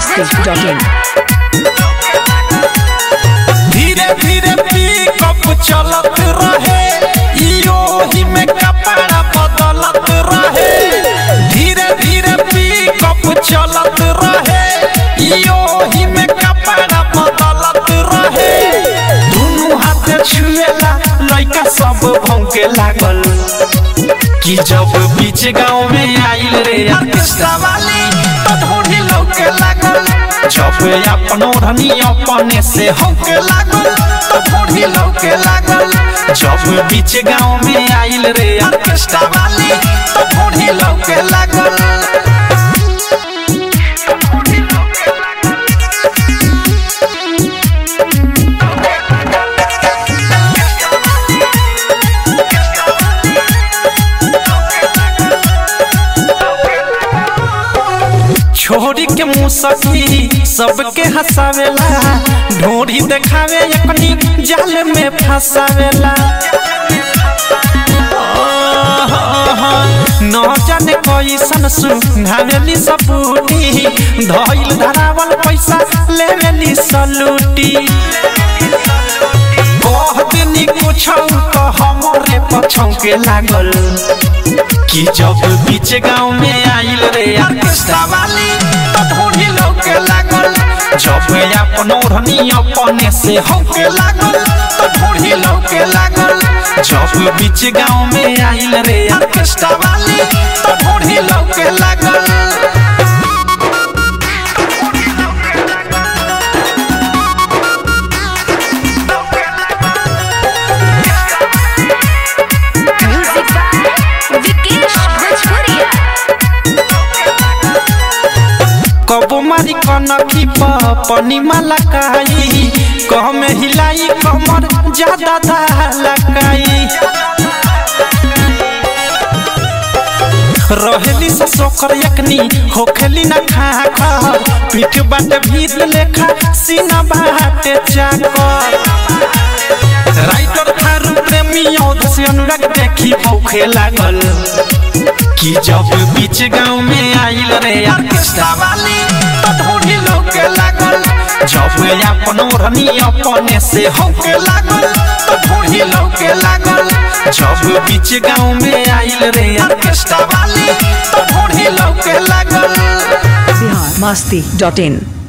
masti.in. धीरे धीरे pickup चलत रहे इयो ही में कपड़ा बदलत रहे धीरे धीरे पिकअप चलत रहे इयो ही में कपड़ा बदलत रहे दुनु हाथ छुएला लइका सब भौंके लागल कि जब बीच गांव में आइल रे ऑर्केस्ट्रा वाली तो ढोढ़ी लौके लागल जब अपनो धनी अपने से होके लागल तो ढोढ़ी लौके लागल जब बीच गांव में आइल रे ऑर्केस्ट्रा वाली तो ढोढ़ी लौके लागल छोरी के मुंह सखी सबके हंसावेला ढोरी देखावे अपनी जाल में फंसावेला न जाने कैसन सुनावेली सपूटी धइल धरावल पैसा लेवेली सलूटी कह देनी कुछ तो हमरे पछौ के लागल कि जब बीच गांव में आइल रे ऑर्केस्ट्रा वाली तो ढोढ़ी लौके लागल जब अपन ओढ़नी अपने से होके लागल तो ढोढ़ी लौके लागल जब बीच गांव में आइल रे ऑर्केस्ट्रा वाली तो ढोढ़ी लौके लागल Music by Vikesh Bhojpuria. कबो मारी कनखी पनी माला काई कह में हिलाई कमर ज्यादा लकाई रहेली से सोकर यकनी होखेली ना खा खर पीठ बाट भीत लेखा सीना बाटे चाकर राइटर थारू प्रेमी औध से अनुराग देखी भूखे लागल कि जब बीच गांव में आइल रे ऑर्केस्ट्रा वाली तो ढोढ़ी लौके लागल जब अपन ओढ़नी अपने से होके लागल तो ढोढ़ी लौके लागल जब बीच गांव में आइल रे ऑर्केस्ट्रा वाली तो ढोढ़ी लौके लागल Bihar masti.in.